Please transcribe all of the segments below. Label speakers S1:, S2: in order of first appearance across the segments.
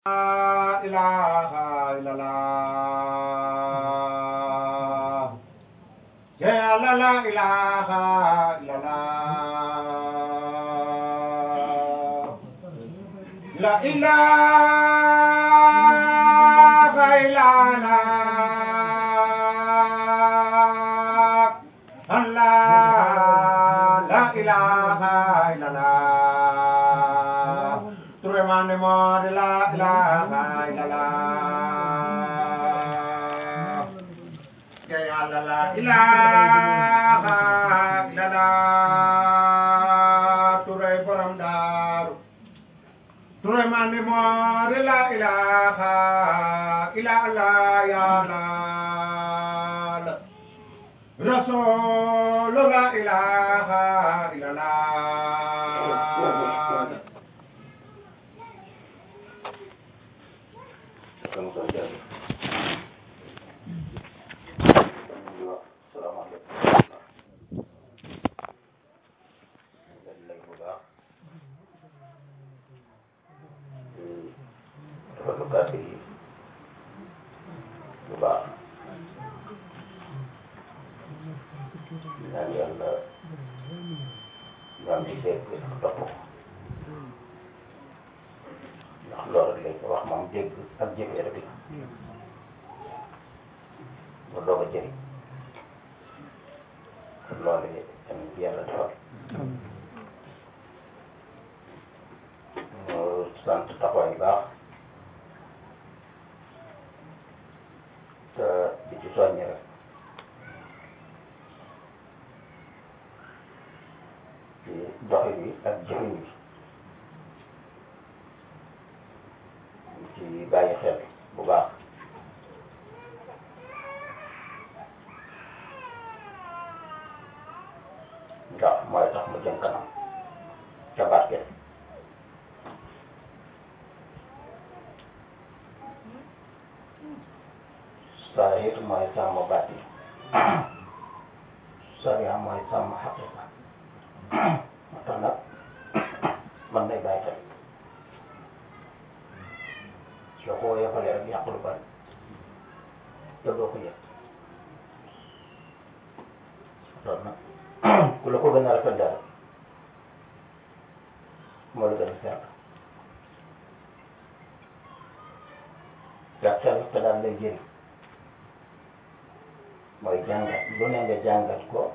S1: ilaha illallah ya la la ilaha illallah la ilaha illallah Allah la ilaha illallah Turemane mo de la ilaha illallah Ya Allah la ilaha illallah Ture borom daru Turemane mo de la ilaha illallah ya Allah Rasul la ilaha illallah
S2: kon kon jërëjëf salaamaaleykum leen lay bu baax rafetlu kàddu yi bu baax ñaan yàlla ñaan ci dégg ak topp ndax loolu rek lañ ko wax moom dégg ak jëfee rek la ba doog a jëriñ loolu it tamit yàlla defal ñu sant taxawaay yu baax te di ci soññi rek ci doxin wi ak jëfin wi ñu ci bàyyi xel bu baax ndax mooy tax mu jëm kanam ca barke saahir mooy sàmm bàtti sariya mooy sàmm xaqiqa moo tax nag man day bàyyi xel soo ko yëfalee rek yàq lu bari te doo ko yëg loolu nag ku la ko gën a rafet dara moo la gën a sell yaa sell te daal lay jëriñ mooy jàngat lu ne nga jàngat ko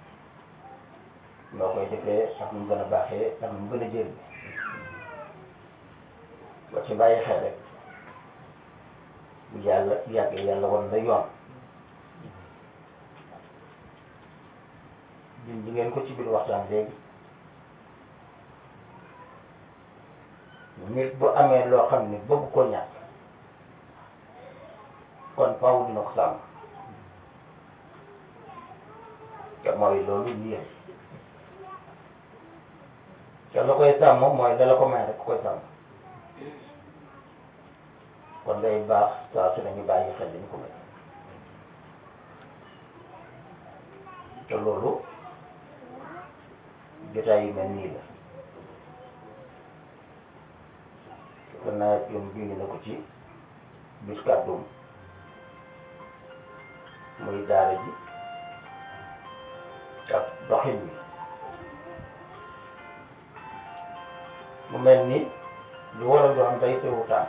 S2: noo koy defee ak nu mu gën a baaxee ak nu mu gën a jëriñ ba ci bàyyi xel rek bu yàlla yàggee yàlla wan la yoon ñun ñi ngeen ko ci biir waxtaan léegi nit bu amee loo xam ne bëgg ko ñàkk kon faaw dina ko sàmm te mooy loolu yéen te la koy sàmm mooy la la ko may rek koy sàmm kon day baax saa su ne ñu bàyyi xel dañu ko may te loolu jotaay yu mel nii la kon naa jom jungi na ko ci bis kàddum muy daara ji ak doxin wi mu mel ni lu war a doon day teewu tànk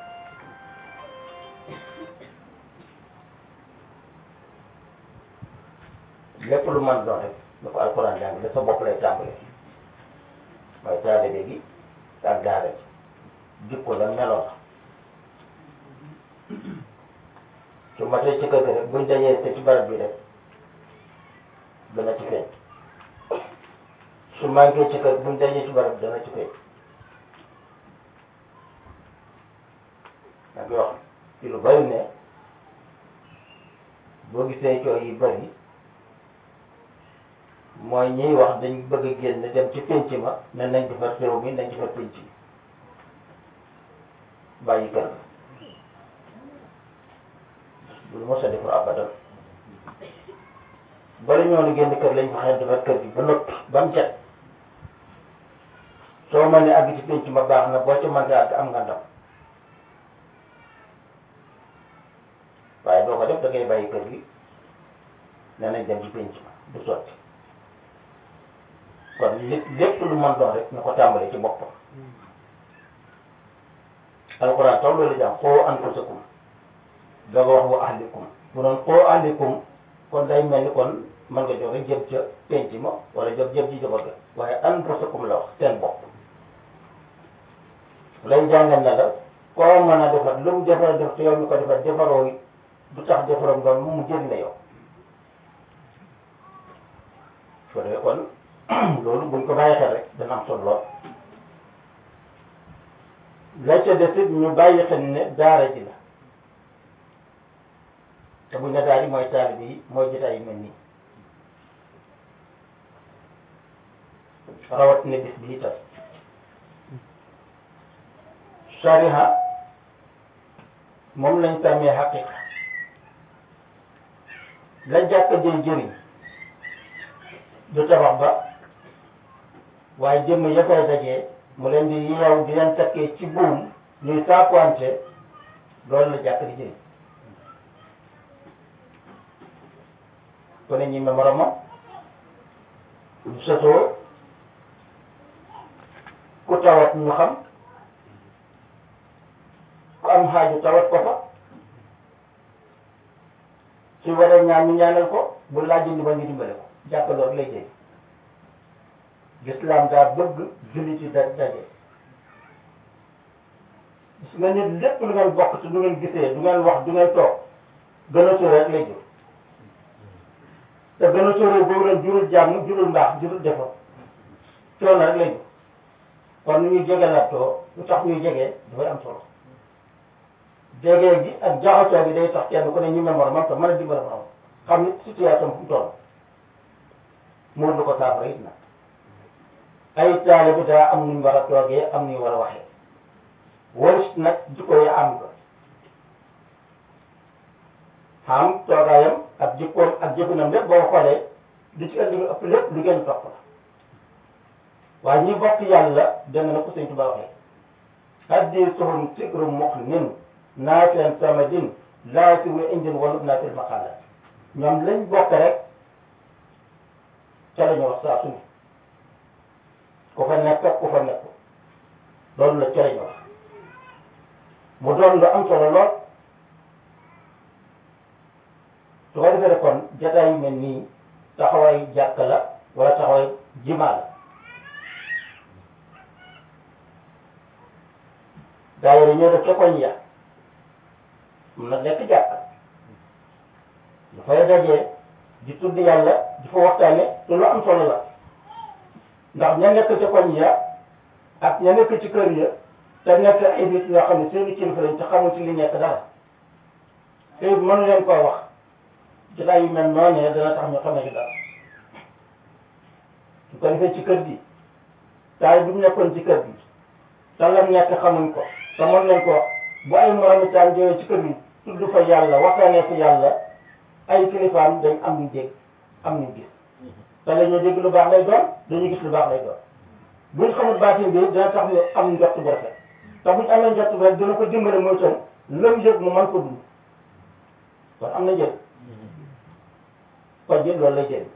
S2: lépp lu mën doon rek da ko alxuraan jàng da sa bopp lay tàmbalee mooy taalibe gi ak daara ji jikko la meloon su matee ci kër gi rek buñ dajee te ci barab bi rek dana ci feeñ su manqué ci kër buñ dajee ci barab dana ci feeñ nag wax ci lu bari ne boo gisee coow yi bari mooy ñiy wax dañ bëgg a génn dem ci pénc ma ne nañ defar réew mi nañ defar pénc mi bàyyi kër ga bu mos a defar abadan bala ñoo ni génn kër lañ fexe defar kër gi ba noppi ba mu set soo mënee àgg ci pénc ma baax na boo ci mënee àgg am nga ndam waaye doo ko def da ngay bàyyi kër gi ne nañ dem ci penc ma du sotti kon li lépp lu mën doon rek na ko tàmbali ci boppam alxuraan taw loolu jàng xoo anfusakum dooga wax wa ahlikum bu doon xoo ahlikum kon day mel ni kon mën nga joxe jëm ca penc ma wala jëm jëm ci jabar ga waaye anfusakum la wax seen bopp lay jàngal na la koo mën a defar lu mu defar def te yow mi ko defar defaroo yi du tax defaroom doon mu jëriñ la yow ko defee kon loolu buñ ko bàyyi xel rek dana am solo lool la ca des it ñu bàyyi xel ne daara ji la te buñ ne daara ji mooy taalibe yi mooy jotaay yu mel nii rawat ne bis bi itam sariha moom lañ tàmmee xaqiqa la jàkk jëy jëriñ du tabax ba waaye jëmm ya fay dajee mu leen di yeew di leen takkee ci buum ñuy saakuwante loolu la jàkk di jëriñ ko ne ñi memorama du sëtoo ku tawat ñu xam ku am xaaju tawat ko fa su waree ñaan ñu ñaanal ko bu laaj ndimbal ñu dimbale ko jàkk loolu lay jëriñ l'islam daa bëgg jullit yi da daje gis nga nit lépp lu ngeen bokk te du ngeen gisee du ngeen wax du ngeen toog gën a sóore rek lay jur te gën a sóore boobu ren jurul jàmm jurul mbaax jurul defar coono rek lay jur kon nu ñuy jege lattoo lu tax ñuy jege dafay am solo jege gi ak jaxasoo bi day tax kenn ku ne ñu mémoire man tam mën a dimbale ko am xam ni situation fu mu toll muur lu ko saafara it nag ay taalibe daa am nuñ war a toogee am nuñ war a waxee waris nag jikko yi am ko xam toogaayam ak jikkoom ak jëfinam lépp boo xoolee li ci indi ëpp lépp lu ngeen topp la waaye ñi bokk yàlla dégg na ko sëñ Tuba waxee haddi suhum sikru muxnin naafeen samadin laa si wu indin walub naa fil maqaala ñoom lañ bokk rek ca la ñu wax saa su ne ku fa nekk ak ku fa nekk loolu la ca la ñu wax mu doon lu am solo lool su ko defee kon jataay yu mel nii taxawaay jàkk la wala taxawaay jimaa la daayira ñoo def ca koñ ya mun na nekk jàkk dafay dajee di tudd yàlla di fa waxtaane te lu am solo la ndax ña nekk ca koñ ya ak ña nekk ci kër ya te nekk ay nit yoo xam ne seeni kilifa lañ te xamul ci li nekk dara te mënu leen koo wax jotaay yu mel noonu dana tax ñu xamee ci dara su ko defee ci kër gi taay bu ñu nekkoon ci kër gi te lam nekk xamuñ ko te mën nañ ko wax bu ay moromi taal ñëwee ci kër gi tudd fa yàlla waxtaanee fa yàlla ay kilifaam dañ am ñu dégg am ñu gis te la ñuy dégg lu baax lay doon dañuy gis lu baax lay doon buñ xamul baatin bi dina tax ñu am njott bu rafet te buñ amee njott bu rafet dina ko dimbale mooy tam lëm yëg mu mën ko dund kon am na njëriñ kon jël loolu lay jëriñ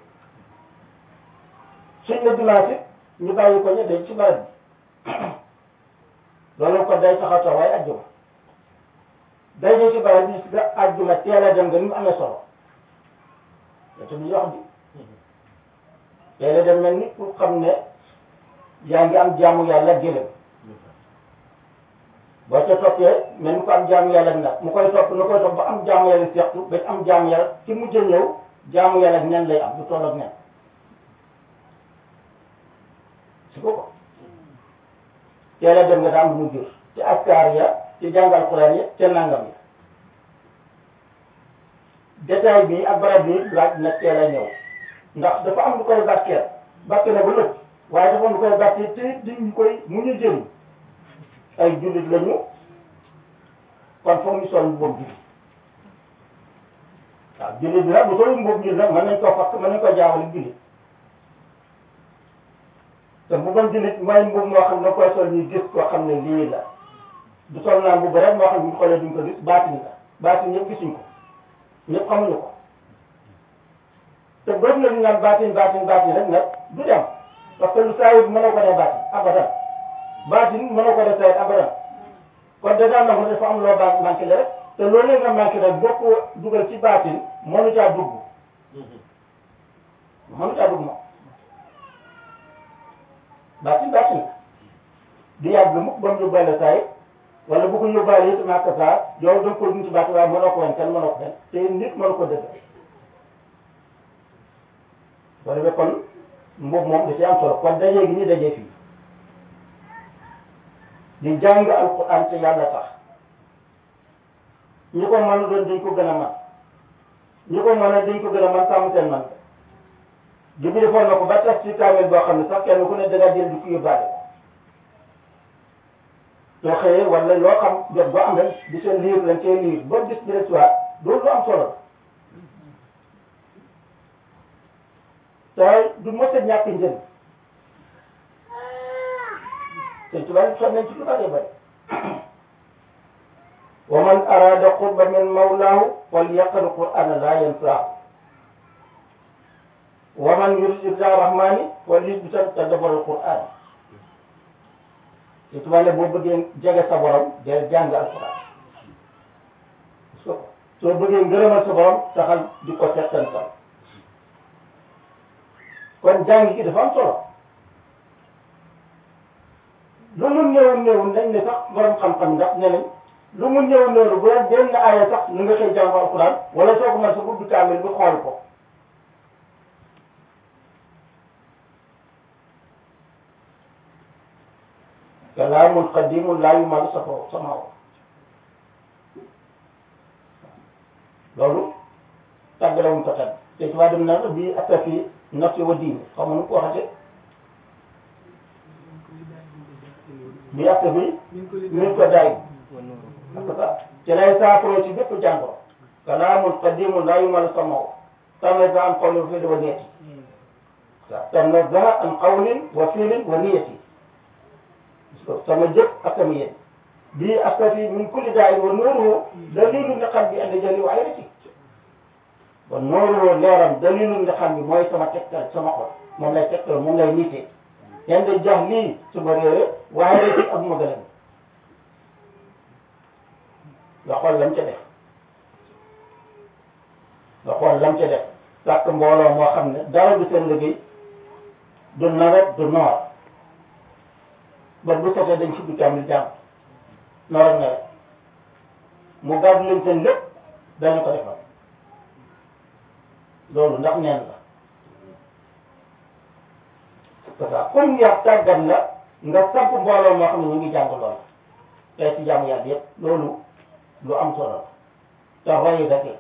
S2: suñ la dimanche ñu bàyyi ko ñu dañ ci barab bi loolu kon day taxaw taxawaay ajjuma day ñëw ci barab bi nga ajjuma teel a dem nga ni mu amee solo te tamit wax bi teel a dem mel ni pour xam ne yaa ngi am jaamu yàlla gëlëm boo ca toppee mel ni ko am jaamu yàlla nag mu koy topp nu koy topp ba am jaamu yàlla seextu ba am jaamu yàlla ci mujj a ñëw jaamu yàlla nen lay am du toll ak nen su ko ko teel a dem nga daa am lu mu jur ci askar ya ci jàngal Alxuraan ya ca nangam ya détail bi ak barab bi laaj na teel a ñëw ndax dafa am lu koy barkeel barke na ba lépp waaye dafa am lu koy barkeel te di ñu koy mu ñu jëriñ ay jullit lañu kon foog ñu sol mboobu jullit waaw jullit bi nag bu sol mboobu jullit nag mën nañ koo fakk mën nañ koo jaawale jullit te bu doon jullit mooy mbubb moo xam ne koy sol ñu gis koo xam ne lii la du sol naa mbubb rek moo xam ne bu ñu xoolee duñ ko gis baatin la baatin yëpp gisuñ ko ñëpp xamuñu ko te bëri na ñu naan baatin baatin baatin rek nag du dem parce que lu saa yi mënoo ko def baatin abadan baatin mënoo ko def saa yi abadan kon dèjà nag dafa am loo baax manqué la rek te loolu nga manqué rek boo ko dugal ci baatin mënu caa dugg mënu caa dugg moom baatin baatin la di yàgg mukk ba mu yóbbaale saa yi wala bu ko yóbbaale it maa ko saa yow da nga ko dund ci baatin waaye mënoo ko woon kenn mënoo ko kenn te nit mënu ko dëgg boo defee kon mboobu moom da ci am solo kon dajee gi ñu dajee fii di jàng alquran te yàlla tax ñi ko mën doon dañ ko gën a man ñi ko mën a dañ ko gën a man sàmm seen man ji bi defoon na ko ba tax ci kaamel boo xam ne sax kenn ku ne danga jël di ko yóbbaale soo xëyee wala loo xam jot boo am rek di seen liir lañ cee liir ba bis bi rek loolu lu am solo te du mos a ñàkk njëriñ te tubaab sonn nañ ci lu bari bari wa man arada qurba min mawlaahu falyaqra qur'ana la yansaahu wa man yurid irda rahmani falyusbit tadabbur alquran te tubaab ne boo bëggee jege sa borom del jàng alquran soo bëggee ngërëmal sa borom taxal di ko settantal kon jàng gi dafa am solo lu mu néew néew nañ ne sax borom xam-xam ndax ne nañ lu mu néew néew bu doon benn aaya sax nu nga koy jàng alquran wala soo ko mën sa ubbi kaamil bi xool ko kalaamun qadimun laa yumalu safa samaaw loolu tàggalewuñ ko tam te ci waa dem na bii ak fii nafsi wa diini xam nga nu ko waxate bii ak bi min ko daay parce que ci lay saafara ci bépp jàngoro kalaamun qadimun laa yumalu samaaw tanazzaha an qawlin wa fi'lin wa niyati tanazzaha an qawlin wa fi'lin wa niyati sama jëf ak sama yéen bii astafi min kulli daa'in wa nuuruhu dalilu li qalbi anda jali wa ayrati wa nuuruhu leeram dalilu li qalbi mooy sama tegtal sama xol moom lay tegtal moom lay niitee yan de jax lii suma réere waaye rek ak ma gën a nga xool lam ca def nga xool lam ca def sàkk mbooloo moo xam ne dara du seen liggéey du nawet du noor ba bu sotee dañ si dugg amul jàmm noor ak nawet mu gàddu leen seen lépp dañu ko defal loolu ndax neen la parce que comme yar tàggat la nga samp mbooloo moo xam ne ñu ngi jàng lool tey ci jàmm yàlla yëpp loolu lu am solo la te roy rek la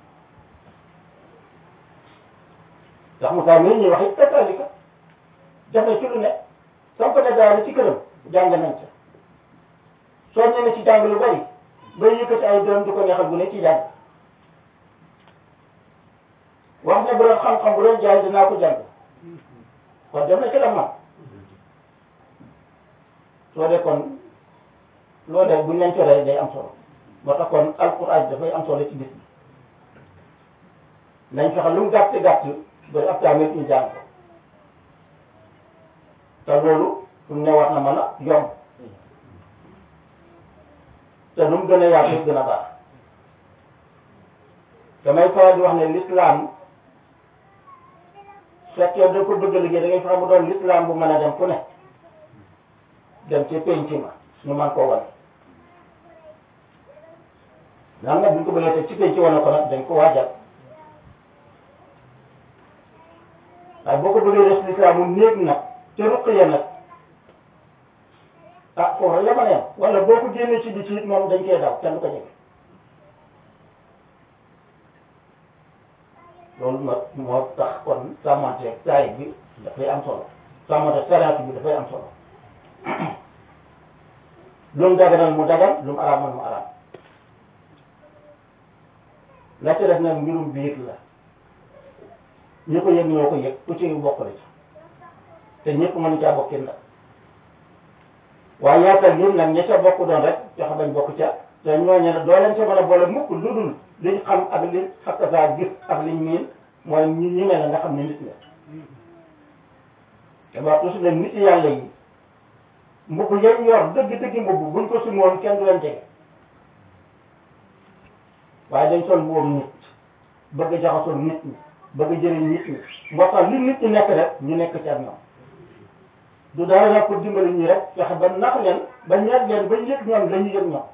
S2: ndax Moussa mii ñuy wax it kasaalika def na ci lu ne samp na daal ci këram jàng nañ ca soo ñëwee ci jàng lu bari bay yëkkati ay doom di ko neexal bu ne ci jàng wax ne bu doon xam-xam bu doon jaay dinaa ko jàng kon dem na ci la man soo dee kon loo def buñ leen coree day am solo moo tax kon alquran dafay am solo ci bis bi nañ fexe lu mu gàtt gàtt ba ab tamit ñu jàng ko te loolu fu mu ne war na mën a yomb te lu mu gën a yaatu gën a baax damay faral di wax ne l'islam fekkee da ko bëgg a liggéey da ngay fexe mu doon l'islam bu mën a dem fu ne dem ci penc ma ñu mën koo wane naan nag buñ ko bëggee teg ci penc wane ko nag dañ ko waajal waaye boo ko bëggee def l'islam mu néeg nag te ruq ya nag ah foofu la ma ne wala boo ko génnee ci bi ci moom dañ koy daw kenn du ko jege loolu nag moo tax kon sàmmante saay bi dafay am solo sàmmante sariat bi dafay am solo lu mu daganal mu dagan lu mu araamal mu araam la ci def nag mbirum biir la ñi ko yëg ñoo ko yëg ku ci bokk la ci te ñëpp mënu caa bokkin la waaye yaatal yëpp nag ña ca bokk doon rek fexe bañ bokk ca te ñooñu ne doo leen ca mën a boole mukk lu dul liñ xam ak liñ xakk saa gis ak liñ miin mooy ñi ñi mel ne nga xam ne nit la te wax toujours ne nit yàlla yi mbubb yañ yor dëgg dëgg mbubb buñ ko sumoon kenn du leen jege waaye dañ sol mbubbam nit bëgg a jaxasoo nit ñi bëgg a jëriñ nit ñi moo tax li nit ñi nekk rek ñu nekk ci ak ñoom du dara nag pour dimbali ñi rek fexe ba nax leen ba ñeet leen ba yëg ñoom la ñu yëg ñoom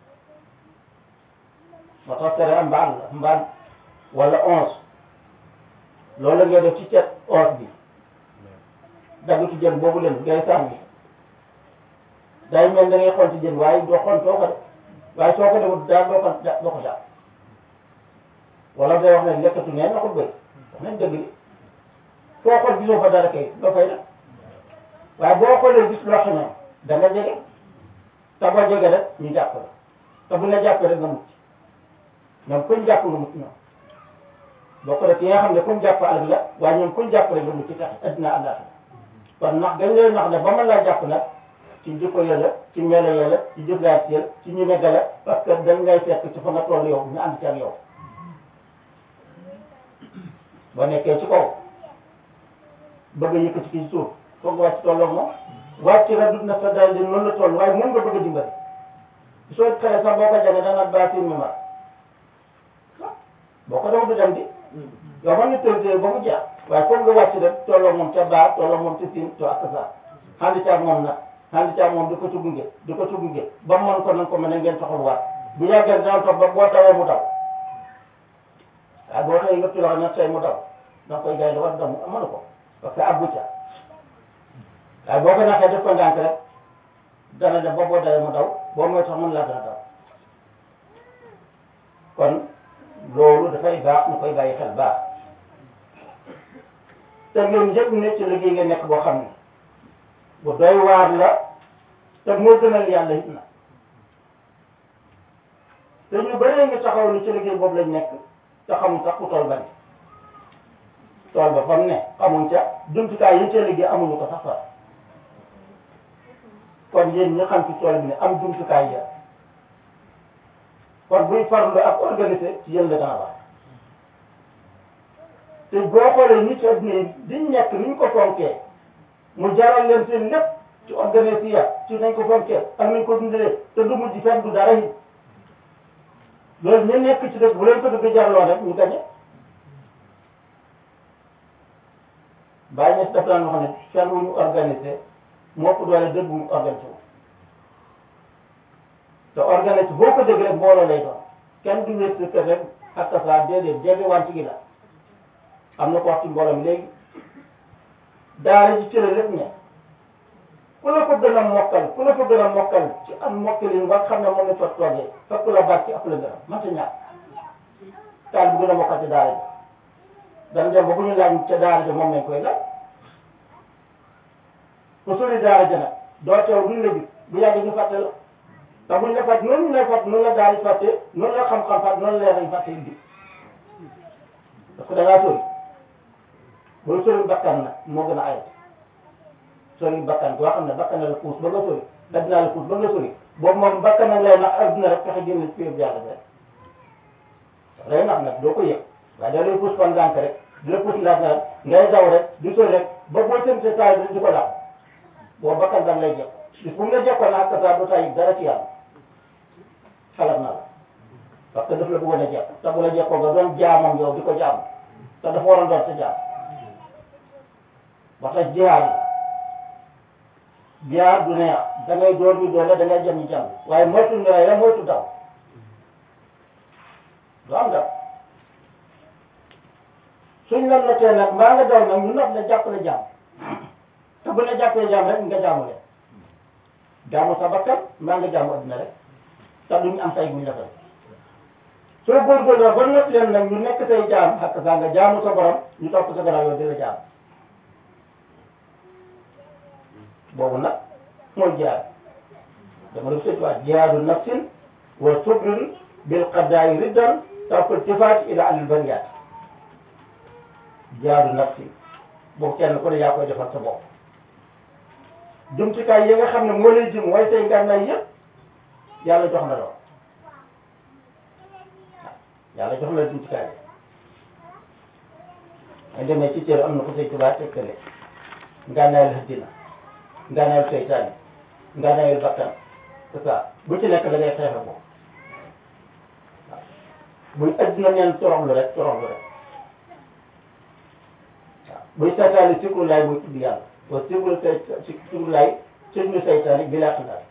S2: moo tax tere am mbaal la mbaal wala onze loolu la ngay def ci cet onze bi dagg ci jën boobu leen ngay sànni day mel da ngay xool ci jën waaye doo xool soo ko def waaye soo ko defut daal doo ko doo ko daal wala day wax ne lekkatu neen na ko bëri wax nañ dëgg li foo xool gisoo fa dara kay doo fay def waaye boo xoolee gis loo xam ne da nga jege te boo jege rek ñu jàpp la te bu la jàppee rek nga mucc ñoom kuñ jàpp nga mucc ñoom boo ko def ki nga xam ne kuñ jàpp alal la waaye ñoom kuñ jàpp rek nga mucc tax addina àllaaxira kon nax dañ lay nax ne ba mën laa jàpp nag ci jikko yàlla ci melo yàlla ci jëflaat yàlla ci ñu megga la parce que dañ ngay fekk ci fa nga toll yow ñu ànd ci ak yow boo nekkee ci kaw bëgg a yëkkati ci suuf foog nga wàcc tolloo moom wàcc la dut na sa daal di noonu la toll waaye moom nga bëgg a dimbali soo xale sax boo ko jege dana baatin mi mar boo ko def du dem di yow man nga tëddee ba mu jeex waaye foog nga wàcc rek tolloo moom ca baa tolloo moom ca siin to ak sa xandi caag moom nag xandi caag moom di ko ci gunge di ko ci gunge ba mën ko nan ko mën a ngeen taxul waat bu yàggee dana toog ba boo tawee mu daw waaye boo xëyee nga ci loxo nag say mu daw da nga koy gay da war daw mënu ko parce que abbu ca waaye boo ko naxee def ko ndànk rek dana dem ba boo dawee mu daw boo mooy tax mën laa gën a daw kon loolu dafay baax ñu koy bàyyi xel baax te ngeen njëkk ne ci liggéey nga nekk boo xam ne bu doy waar la te moo gënal yàlla it na te ñu bëree nga taxaw ni ci liggéey boobu lañ nekk te xamuñ sax ku tool ba ne tool ba fa mu ne xamuñ ca jumtukaay yi ca liggéey amuñu ko sax fa kon yéen ñi xam ci tool bi ne am jumtukaay ya kon buy farlu ak organisé ci yéen la dana baax te boo xoolee nit adduna yi diñ nekk ni ñu ko fonkee mu jaral leen seen lépp ci organisé ya ci nañ ko fonkee ak nañ ko dundalee te du mujj fenn du dara it loolu ñu nekk ci dëkk bu leen ko dëgg jarloo rek ñu gañe bàyyi ñes daf daan wax ne fenn wu ñu organisé moo ko doole dëgg mu organisé wu te organisé boo ko dégg rek mbooloo lay doon kenn du wér kër rek ak tasaa déedéet jege wante gi la am na ko wax ci mbooloo mi léegi daara ji cëre lépp ne ku la ko gën a mokkal ku la ko gën a mokkal ci am mokkalin nga xam ne moom la fa toogee fekk la baat ci ëpp la gën a mënta ñàkk taal bu gën a mokkal ci daara ji dana dem ba bu ñu laaj ca daara ji moom lañ koy laaj ku sori daara ji nag doo teew duñ la gis bu yàgg ñu fàtte la te buñ la fàtte noonu ñu lay fàtte noonu la daara ji fàtte noonu la xam-xam fàtte noonu la leer nañ fàtte indi parce que da ngaa sori booy sori bakkan nag moo gën a ayat sori bakkan boo xam ne bakkan la puus ba nga sori addina la puus ba nga sori boobu moom bakkan nag lay nax addina rek fexe génn ci péeb yàlla bi rek lay nax nag doo ko yëg waaye da lay puus fan ndànk rek di la puus ndànk rek ngay daw rek di sori rek ba boo seen sa taay di ko daw boo bakkan dang lay jekk bis bu mu la jekkoon ak sa doo tay dara ci yàlla xalaat na la parce que daf la bëggoon a jekk te bu la jekkoo nga doon jaamam yow di ko jaam te dafa waroon doon sa jaam wax tax jihaar la jihaar du neex da ngay door ñu doole da ngay jëm ñu jàmm waaye moytu nga la moytu daw du am daw suñ la notee nag maa nga daw nag ñu not la jàpp la jàmm te bu la jàppee jàmm rek nga jaamu leen jaamu sa bakkan maa nga jaamu adduna rek te duñ am say buñ la fay soo góorgóorloo ba not leen nag ñu nekk say jaam ak saa nga jaamu sa borom ñu topp sa gannaaw yow di la jaam boobu nag mooy jihaad dama def seetuwaat jihaadu nafsin wa subrin bil qadaayi riddan tarku iltifaat ila alil bariyaat jihaadu nafsin boobu kenn ku ne yaa koy defal sa bopp jumtukaay yi nga xam ne moo lay jëm waaye say ngànnaay yëpp yàlla jox na lool yàlla jox la jumtukaay ay demee ci téere am na ko say tubaab tegtale ngànnaayal àddina ngànnaayal seytaane ngànnaayal bakkan c'est ça bu ci nekk da ngay xeexe ko waaw buy àddina neen toroxlu rek toroxlu rek waaw buy seytaane sikru laay muy tudd yàlla wa sikru say sikru laay sikru seytaane bi laa xandaal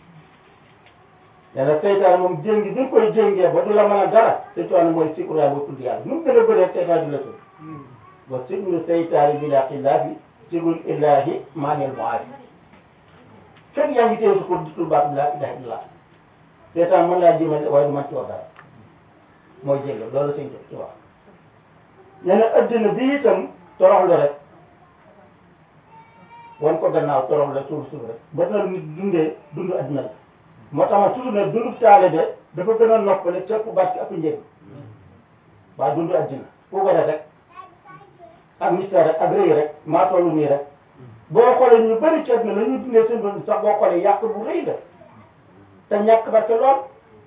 S2: nee na seytaane moom jéngi bi koy jéngee ba du la mën a dara seytaane mooy sikru laay muy tudd yàlla nu mu gën a bëree seytaane di la tudd wa sikru seytaane bi laa xilaafi sikru illaahi maaneel mu aari fekk yaa ngi téye su ko di tudd baatu laa ilaha illallah seytaan mën laa jéemal waaye du man ci wax dara mooy jéng loolu sëñ ci wax nee na addina bi itam toroxlu rek wan ko gannaaw torox la suuf suuf rek ba na nit dundee dund addina la moo tax ma toujours ne dundu taale de dafa gën a noppale cëpp barke ak njëriñ waa dundu addina ku ko rek ak mystère rek ak rëy rek maa tollu nii rek boo xoolee ñu bëri ci addina la ñuy dundee seen dund sax boo xoolee yàq bu rëy la te ñàkk barke lool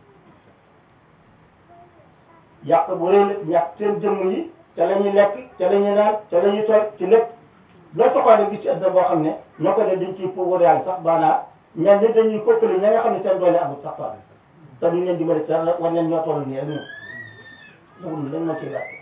S2: yàq bu rëy la ñàkk seen jëmm yi ca la ñuy lekk ca la ñuy naan ca la ñuy toog ci lépp loo taxaw gis ci adduna boo xam ne ñoo ko def dañ ciy pouvoir yàlla sax maanaam ñenn ñi dañuy kokkali ña nga xam ne seen doole amul sax tool te duñ leen dimbali te war nañ ñoo toll nii rek ñun dugub lan moo ciy yàq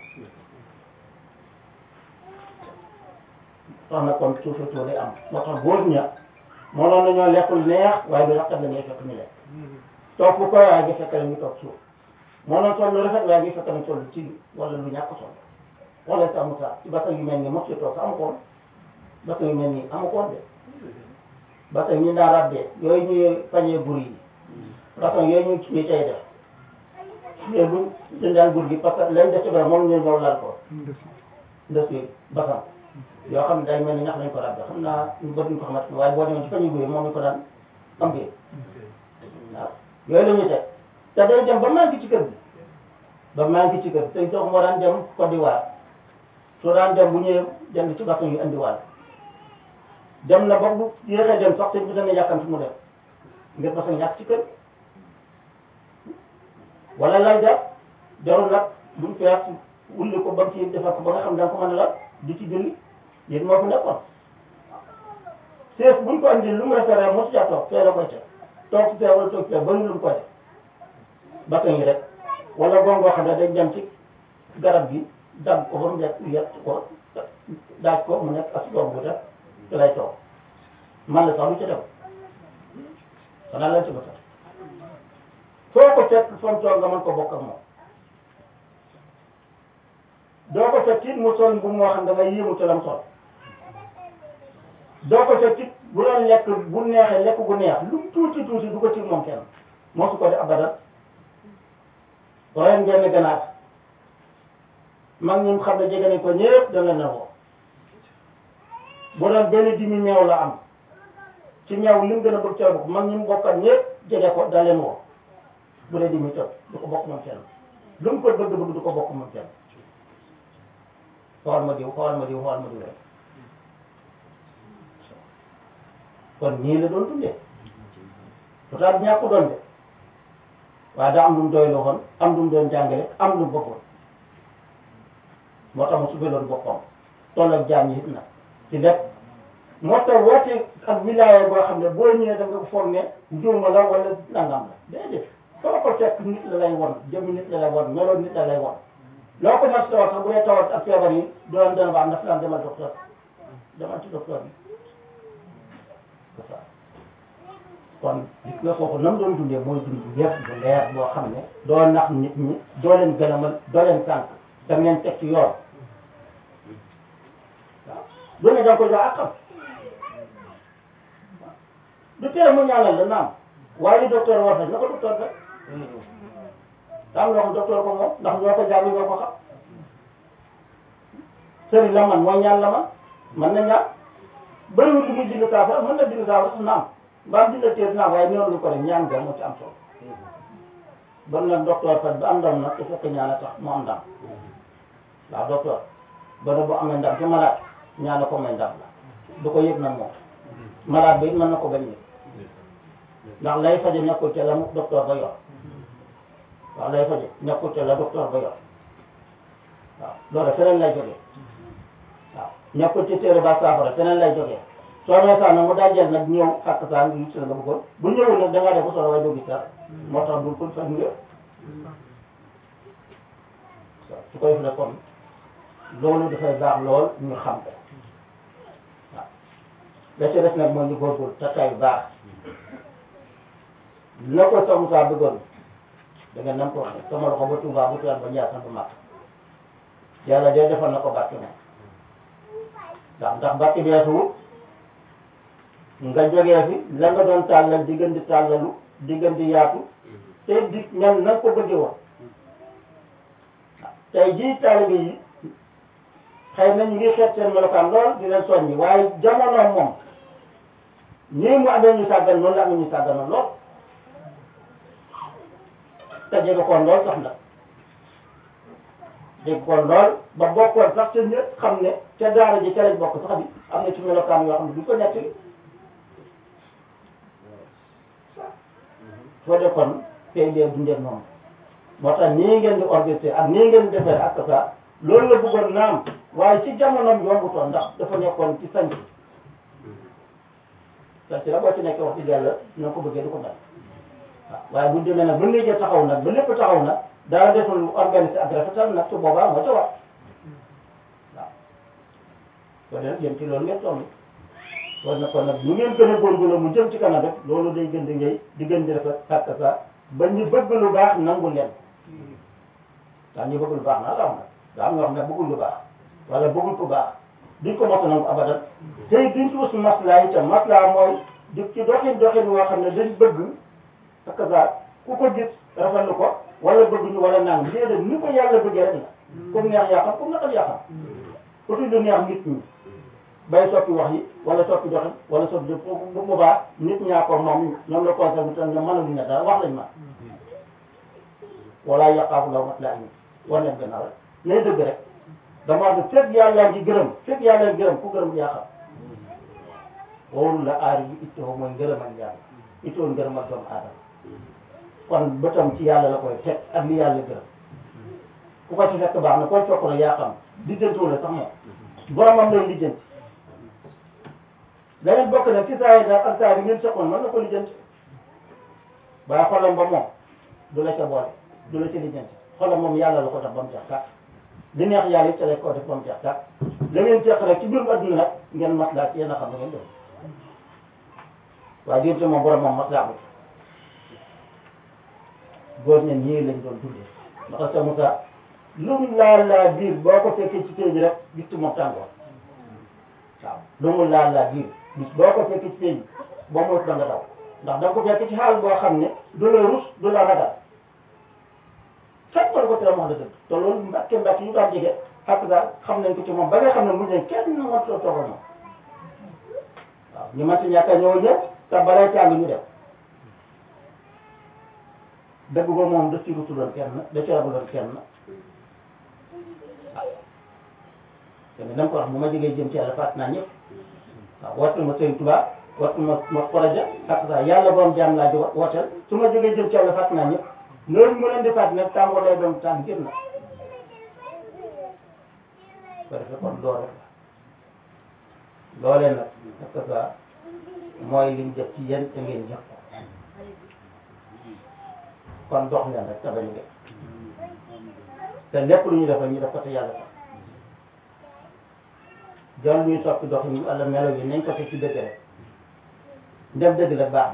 S2: tax na kon suufa tuur day am moo tax góor ña mënoon nañoo lekkul neex waaye du rafet la ngay fekk ñu lekk toog fu ko waaye nga fekk la ñu toog suuf mënoon toll lu rafet waaye nga fekk na toll ci wala lu ñàkk toll wala sa amu sa ci basa yu mel ni mos ci toog sa amu koon basa yu mel nii amu koon de basa ñu daa rabbee yooyu ñuy pañee bur yi basa yooyu ñu ñu cay def mais bu jëndaan gur gi parce que lañ def ci bara moom ñu ñëw laal ko ndes yi basan yoo xam ne day mel ni ñax lañ ko rabbe xam naa ñu bëri ñu ko xamante waaye boo demee ci pañe gur yi moom ñu ko daan am bi waaw yooyu la ñuy teg te day dem ba manqué ci kër gi ba manqué ci kër gi te toog moo daan dem Côte d'Ivoire soo daan dem bu ñëwee jënd ci basan yu indiwaale dem na ba bu yéexee dem sax te bu dana yàkkam fi mu dem ngir basan ñàkk ci kër wala lay def jarul nag buñ fees wulli ko ba mu ci defar ko ba nga xam da nga ko mën a la di ci julli yéen moo fi nekkoon sees buñ ko andi lu mu référé mosu caa toog fee la koy teg toog fee wala toog fee bëri lu mu koy def basan yi rek wala gongoo xam ne dañ dem ci garab gi dagg ko ba mu nekk yett ko daaj ko mu nekk as doom bu def ci lay toog man la sax lu ci dem xanaa lañ ci ba sax foo ko fekk fam toog nga mën ko bokk ak moom doo ko fekk it mu sol bu moo xam da ngay yéemu ci lam sol doo ko fekk it bu doon lekk bu neexee lekk gu neex lu mu tuuti tuuti du ko ci moom kenn moo su ko di abadan ren ngeen ganaar mag ñi xam ne jege nañ ko ñëpp dana na woo bu doon benn dimi meew la am ci meew li mu gën a bëgg ca bokk mag ñi mu bokkat ñëpp jege ko da leen woo bu dee dimi toog du ko bokk moom kenn lu mu ko bëgg bëgg du ko bokk moom kenn xool ma diw xool ma diw xool ma diw rek kon ñii la doon dundee pourtant ñàkk doon de waaye daa am lu mu doy loo xoon am lu mu doon jàngale am lu mu bëggoon moo tax mu subeeloon boppam toll ak jaam yi it nag ci lépp moo tax woote ak wilaaya boo xam ne boo ñëwee da nga ko foog ne njuuma la wala nangam la déedéet foo ko fekk nit la lay won jëmm nit la lay won meloon nit la lay won loo ko mas tawat sax bu dee tawat ak feebar yi doon dana ba am daf daan demal docteur demal ci docteur bi c'est ça kon gis nga kooku nam doon dundee mooy dund bu yëpp bu leer boo xam ne doo nax nit ñi doo leen gënamal doo leen sànq da ngeen teg ci yoon waaw lu ne da nga ko jox akam du tere mu ñaanal la naam waaye li docteur war na ko docteur rek am loo xam docteur ko moom ndax ñoo ko jàng ñoo ko xam sëriñ la man mooy ñaan la man man na ñaan bëriwul lu muy bind saafara mën na bind saafara sax naam mbaam bind téer naam waaye ñoom lu ko def ñaan nga moo ci am solo bon nag docteur faj ba am ndam nag su fekkee ñaan a tax mu am ndam waaw docteur ba ne bu amee ndam ci malade ñaan ko may ndam la du ko yëg nag moom malade bi it mën na ko bañ yëg ndax lay faje nekkul ca la mu docteur ba yor waaw lay faje nekkul te la docteur ba yor waaw loolu feneen lay jógee waaw nekkul ci téere ba saafara feneen lay jógee soo nee sax nag mu dajeel nag ñëw xàq saa ngi gis la nga bëggoon bu ñëwul nag da ngaa def ba solo waaye doo gis dara moo tax du ko faj nga waaw su koy defee kon loolu dafay baax lool ñu xam ko waaw la ci def nag mooy ñu góorgóorlu te tey baax na ko sa Moussa bëggoon da nga nam ko waxee sama loxo ba Touba ba Tivaouane ba Ndiassane ba Màkka yàlla de defal na ko barke moom ndax ndax barke bi weesuwul nga jógee fi la nga doon tàllal di gën di tàllalu di gën di yaatu te di ñan na nga ko bëggee woon tey jii taalibe yi xëy na ñu ngi xeet seen melokaan lool di leen soññi waaye jamono moom nii mu amee ñu sàggan noonu la amee ñu sàgganoon lool te jege koon lool sax nag jege koon lool ba bokkoon sax te ñëpp xam ne ca daara ji ca lañ bokk sax bi am na ci melokaan yoo xam ne du ko nekk soo de kon tey dee dundee noonu moo tax nii ngeen di organiser ak nii ngeen di defee ak ça loolu la bëggoon naam waaye ci jamonoom yombutoon ndax dafa nekkoon ci sanc sanc la boo ci nekkee wax dëgg yàlla na ko bëggee du ko mel waaw waaye bu demee nag ba léegi taxaw nag ba lépp taxaw nag daa deful organiser ak rafetal nag su boobaa moo ca wax waaw kon nag jëm ci loolu ngeen toll kon nag kon nag lu ngeen gën a góorgóorlu mu jëm ci kanam rek loolu day gën di ngay di gën di rafet ak ça ba ñu bëgg lu baax nangu leen ndax ñu bëgg lu baax naa la am na daa am ñoo xam ne bëggul lu baax wala bëggul ku baax duñ ko mos a nangu abadan tey duñ ci wut maslaa itam maslaa mooy di ci doxin doxin woo xam ne dañ bëgg ak ça ku ko gis rafetlu ko wala bëgg ñu wala nang déedéet ni ko yàlla bëggee rek la comme neex yaa xam comme naqal yaa xam utuñ lu neex nit ñi bay soppi wax yi wala soppi doxin wala soppi bu bu boobaa nit ñaa ko moom ñoom la conseil bi tam ñoom mënaluñ ne dara wax lañ ma wala yaqaafu law mat laa ñu war leen gannaaw rek lay dëgg rek dama wax ne fekk yàlla ngi gërëm fekk yàlla ngi gërëm ku gërëm yaa xam wóolu la aar yi ittoo mooy ngërëmal yàlla ittoo ngërëmal doomu aadama kon bëtam ci yàlla la koy teg ak li yàlla gërëm ku ko ci fekk baax na koy cokk rek yaa xam lijjantiwu la sax moom boromam lay lijjanti leneen bokk na ci saa yi daal ak saa yi ngeen soxoon mën na ko lijjanti waaye xolam ba moom du la ca boole du la ca lijjanti xolam moom yàlla la ko tax ba mu jeex tàkk li neex yàlla it ca lay ko def ba mu jeex tàkk la ngeen jeex rek ci biirum adduna nag ngeen maslaa ci yéen a xam ne ngeen def waaye diirte moom borom moom maslaa ko góor ña ñii lañ doon dundee ndax sa Moussa lu mu laal laa biir boo ko fekkee ci kër gi rek gis ci moom tàngoor waaw lu mu laal laa biir bis boo ko fekkee ci kër gi boo moytu da nga daw ndax da nga ko fekk ci xaal boo xam ne du la rus du la ragal fekk ko te wax dëgg te loolu mbàkke mbàkke yu daan jege ak daal xam nañ ko ci moom ba nga xam ne mujj nañ kenn na ma too toogal moom waaw ñu mën si ñàkk a ñëw ñëpp te balay càng ñu def dëgg ba moom da ci rutu doon kenn da ci rabu doon kenn waaw te ne dama ko wax bu ma jógee jëm ci yàlla fàtt naa ñëpp waaw woote ma Sëriñ Tuubaa woote ma ma projet ak ça yàlla borom jaam laa jóg wooteel su ma jógee jëm ci yàlla fàtt naa ñëpp loolu mu leen di fàtt nag tàmboo lay doon tànn gën na ko defee kon loolu rek la loolee nag ak ça mooy liñ def ci yéen te ngeen jëf ko kon dox leen rek te bañu def te lépp lu ñu def ñu def ko te yàlla tax jël ñuy soppi dox yi wala melo yi nañ ko teg ci dëgg rek ndem dëgg la baax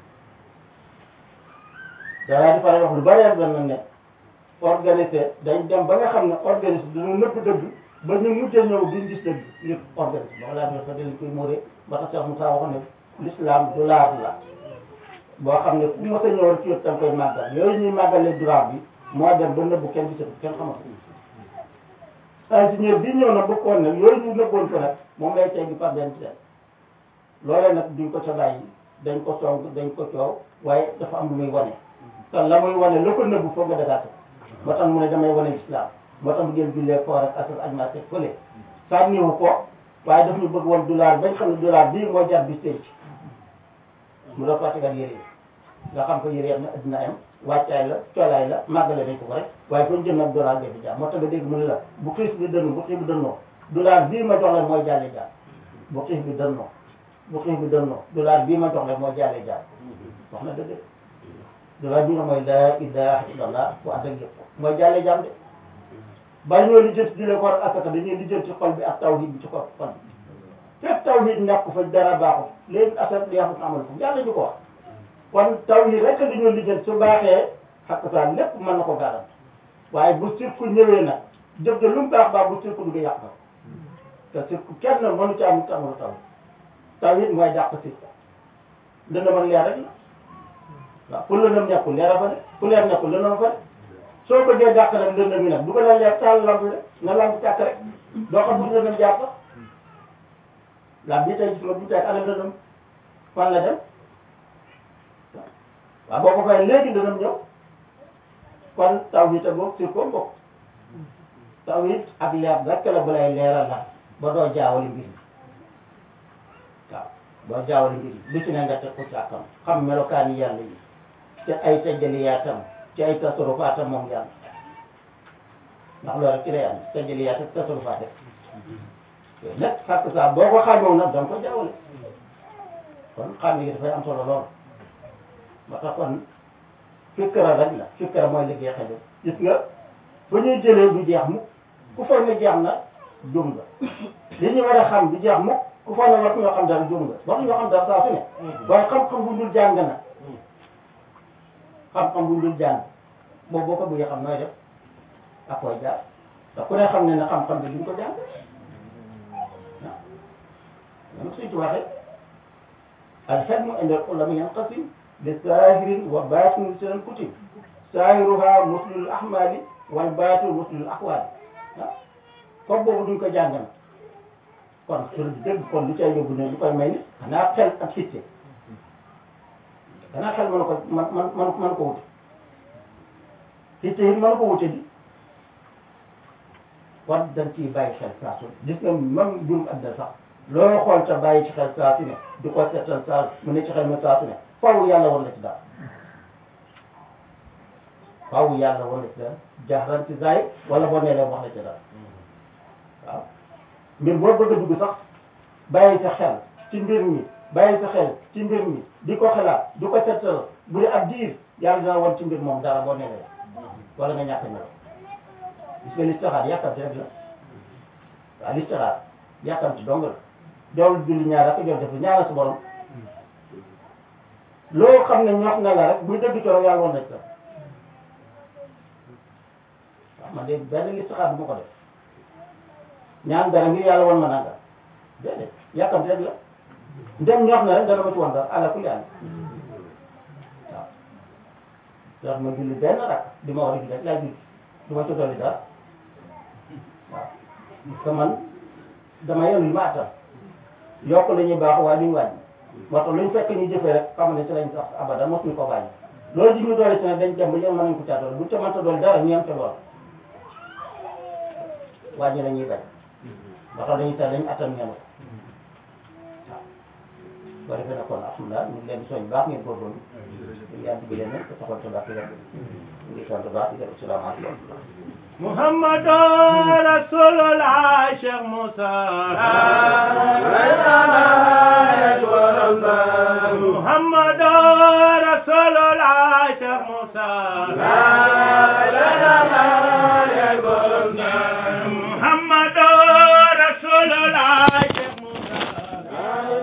S2: na danaa di faral wax lu bari ak lan ne organisé dañ dem ba nga xam ne organisé dañu nëbb dëgg ba ñu mujjee ñëw duñ gis dëgg yëpp organisé ba laa doon fa dañ koy muuree ba tax Cheikh Moussa wax ne l'islam dollar la boo xam ne ku mos a ñëw rek ci yëpp da nga koy màggal yooyu ñuy màggalee dollar bi moo dem ba nëbbu kenn gisatu kenn xamatu ingénieur bi ñëw na bëggoon nag yooyu ñu nëbboon ko nag moom lay teggi par benn ci loolee nag duñ ko ca bàyyi dañ ko song dañ ko coow waaye dafa am lu muy wane te la muy wane la ko nëbbu foog nga dagaate moo tax mu ne damay wane islam moo tax mu ngeen jullee koor ak asal aj maa teg fële sànniwu ko waaye daf ñu bëgg woon dollar bañ xam ne dollar bii moo jar bis tey mu la fàttegal yére yi nga xam ko yére yam na addina am wàccaay la coolaay la màggale dañ ko ko rek waaye fa ñu jëm nag dollar bi jaam moo tax nga dégg mu ne la bu xiis bi dënnu bu xiis bi dënnoo dollar bii ma jox la mooy jàlle jaam bu xiis bi dënnoo bu xiis bi dënnoo dollar bii ma jox la mooy jàlle jaam wax na dëgg dollar bi nga mooy laa ilaha illallah bu ànd ak yëpp mooy jàlle jaam de bàyyi ñoo lijjanti di leen ko war asaka dañuy lijjanti xol bi ak tawhid bi ci xol xol bi fépp tawhid nekk fa dara baaxul léegi asaka yaxut amal ko yàlla ñu ko wax kon tawhid rek di ñoo lijjanti su baaxee xakk saa lépp mën na ko garant waaye bu sirku ñëwee nag jëf de lu mu baax baax bu sirku du yàq na te sirku kenn mënu ci am amul taw tawhid mooy dàq sirku dana mën leer rek la waaw pour lëndëm nekkul leer a fa de fu leer nekkul lëndëm fa de soo bëggee dàq nag lëndëm yi nag du ko la leer taal lamp rek na lamp tàkk rek doo xam bu lëndëm jàpp lamp bi tey gis nga bu tey ana lëndëm fan la dem waaw boo ko fay léegi lëndëm ñëw kon tawhid a bokk sur ko bokk tawhid ak leer rek la bu lay leeral la ba doo jaawali mbir mi waaw doo jaawali mbir yi lu ci ne nga teg ko ci akam xam melokaani yàlla yi te ay tajjaliyaatam ci ay tasarufaatam moom yàlla ndax loolu rek ci lay am tajjaliyaat ak tasarufaat rek yooyu nag fàkk saa boo ko xaajoo nag danga ko jaawale kon xam yi dafay am solo lool ba tax kon fikkara rek la fikkara mooy liggéey xel gis nga bu ñuy jëlee du jeex mukk ku foog ne jeex na jum nga li ñu war a xam du jeex mukk ku foog ne war ñoo xam dara jum nga war ñoo xam dara saa su ne waaye xam-xam bu dul jàng na xam-xam bu dul jàng boobu boo ko bëggee xam nooy def ak koy jaar te ku ne xam ne ne xam-xam bi duñ ko jàng waaw ñoom suñ ci waxee alxelmu inda ulama yanqasim li saahirin wa baatinin seen kutib saahiruha muslul ahmali wal baatu muslul aqwaali ah comme boobu duñ ko jàng na kon sur dëgg kon lu cay yóbbu ne lu koy may ni xanaa xel ak xitte xanaa xel mën ko man man man mën ko wute xitte yi mën ko wute di kon dañ ciy bàyyi xel saa su gis nga même jum adda sax loo xool te bàyyi ci xel saa su ne di ko seetal saa mu ne ci xel ma saa su ne faaw yàlla war la ci daal faaw yàlla war la ci daal jaaxlan ci zaay wala boo nee leen wax la ci daal waaw mbir boo bëgg a dugg sax bàyyi sa xel ci mbir mi bàyyi sa xel ci mbir mi di ko xalaat di ko seetal bu dee ab diir yàlla dina wan ci mbir moom dara boo nee leen wala nga ñàkk a ñëw gis nga listixaar yàkkamti rek la waaw listixaar yàkkamti dong la jool julli ñaar ak jool def ñaara sa borom loo xam ne ñox na la rek buy dëgg coro yàlla woon na ci la waaw man de benn listixaar du ma ko def ñaan dara ngir yàlla woon ma nanga déedéet yàkkamti rek la ndem ñox na rek dana ma ci woon dara ala kulli àll waaw ndax ma julli benn rak di ma war a julli rek laay julli du ma ci dolli dara waaw parce que man dama yenu li ma attan yokk la ñuy baax waaye duñ wàññi moo tax lu ñu fekk ñu jëfee rek xam ne ci lañ sax abada mosuñu ko bàyyi loolu ji ñu doole ci nag dañ dem ba ñoom mën nañ ko caa doole bu ca mënta doole dara ñu yem ca lool wàññi la ñuy bañ moo tax dañuy tax dañu attan ñenu waaw boo defee nag kon alhamdulilah ñu ngi leen di soñ baax ngeen góorgóorlu ñu yàlla digg leen te taxal sa baax di leen ñu ngi sant baax di leen asalaamaaleykum
S1: محمد رسول الله شيخ موسى محمد رسول الله شيخ موسى محمد رسول الله شيخ موسى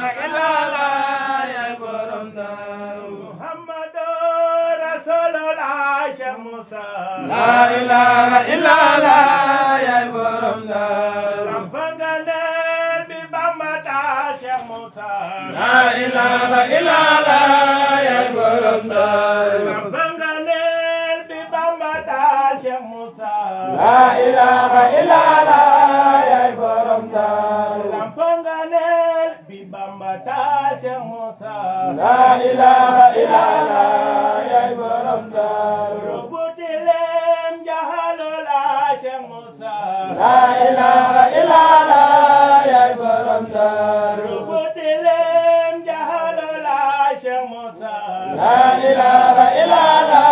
S1: محمد رسول الله شيخ موسى
S3: لا إله إلا الله يا برم
S1: Rampangalel bi Bamba ta Cheikh Moussa.
S3: لا إله إلا الله يا برم
S1: Rampangalel bi Bamba ta Cheikh Moussa.
S3: لا إله إلا الله يا برم
S1: Rampangalel bi Bamba ta Cheikh Moussa.
S3: لا إله إلا الله يا برم
S1: Rubutilem jahalola Cheikh Moussa.
S3: لا إله إلا الله يا برم
S1: Rubutilem jahalola Cheikh Moussa.
S3: لا إله إلا الله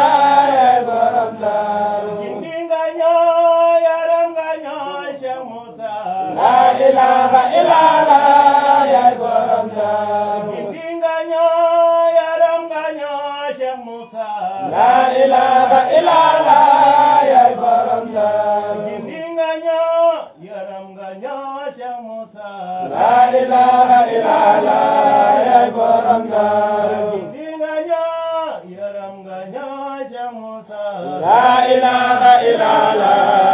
S3: illallah yaay borom daaru
S1: gindi nga ñoo yaram nga ñoo Cheikh Moussa
S3: la ilaha illallah yaay borom daaru
S1: gindi nga ñoo yaram nga ñoo Cheikh Moussa
S3: la ilaha illallah yaay borom daaru
S1: gindi nga ñoo yaram nga ñoo Cheikh Moussa
S3: la ilaha illallah